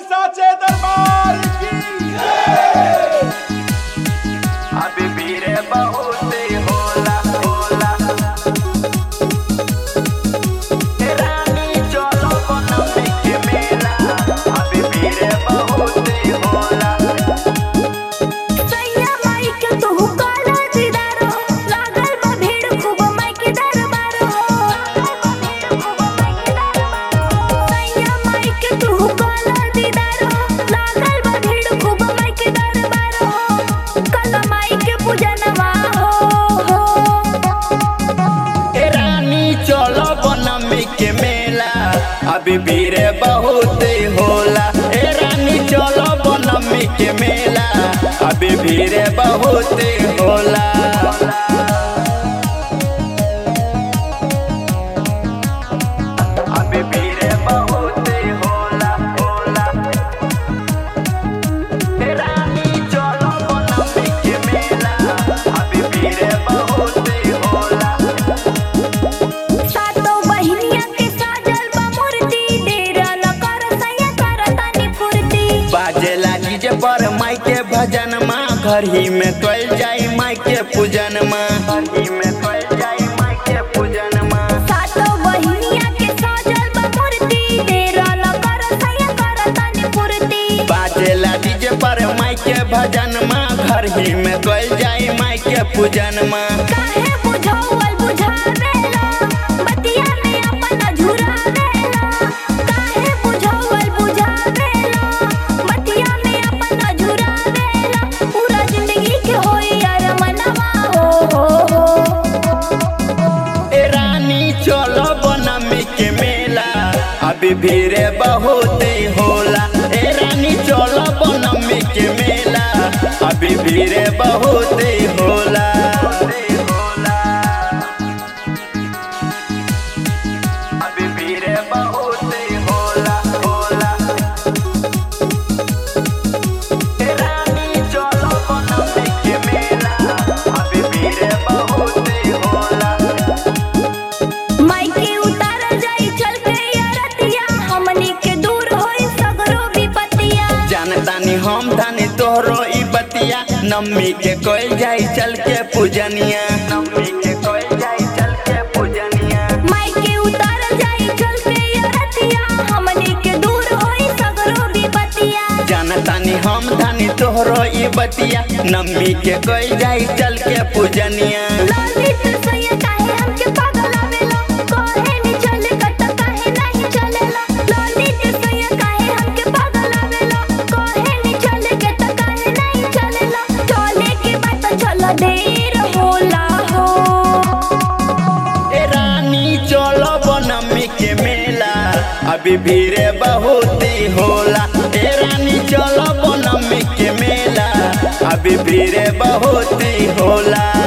साचे दरबार की अभी भीड़ बहुत होला होला रानी चलो बनम के मेला अभी भीड़ बहुत होला सैया माई के तू काला दीदारो लागल बा भीड़ खूब माई के दरबार हो सैया माई के तू काला दीदारो लागल बा भीड़ खूब माई के दरबार हो काला माई के पूजनवा हो हो ए रानी चलो बनम के मेला अभी भीड़ बहुत होला ए रानी चलो बनम के मेला अभी भीड़ बहुत होला अभी भीड़ बहुत होला होला ए रानी चलो बनम के मेला अभी भीड़ बहुत होला सातो बहिनिया के साजल बा मूर्ति डेरा न कर सैया कर तानी फुर्ती बाजे लागी जे पर माई के भजन माँ घर ही में कल जाई माई के पूजन माँ घर ही में कल जाई माई के पूजन माँ सातो बहिनिया के साजल बा मूर्ति डेरा न कर सैया कर तानी फुर्ती बाजे लागी जे पर माई के भजन माँ घर ही में कल जाई माई के पूजन माँ काहे बुझावल बुझावेला बतिया में अपन झुरावेला काहे बुझावल बुझावेला बतिया में अपन झुरावेला पूरा जिंदगी के होई अरमनवा हो हो हो ए रानी चलो बनम के मेला अभी भीड़ बहुत होला ए रानी चलो बनम के मेला अभी भीड़ बहुत होला अभी भीड़ बहुत होला होला ए रानी चलो बनम के मेला अभी भीड़ बहुत होला माई के उतार जाई चल के अरतिया हमनी के दूर होई सगरो विपतिया जानतानी हम धानी तोहरो ई बतिया नम्मी के कोई जाई चल के पूजनिया नम्मी के कोई जाई चल के पूजनिया माई के उतार जाई चल के अरतिया हमनी के दूर होई सगरो विपतिया जानतानी हम धानी तोहरो ई बतिया नम्मी के कोई जाई चल के पूजनिया ललित सैया काहे हमके पागलावेला काहे नी चले कट काहे नहीं चलेला ललित सैया काहे हमके पागलावेला काहे नी चले कट काहे नहीं चलेला चले के बात चल देर होला हो ए रानी चलो बनम्मी के मेला अभी भीड़ बहुत होला ए रानी चलो बनम्मी के मेला अभी भीड़ बहुत होला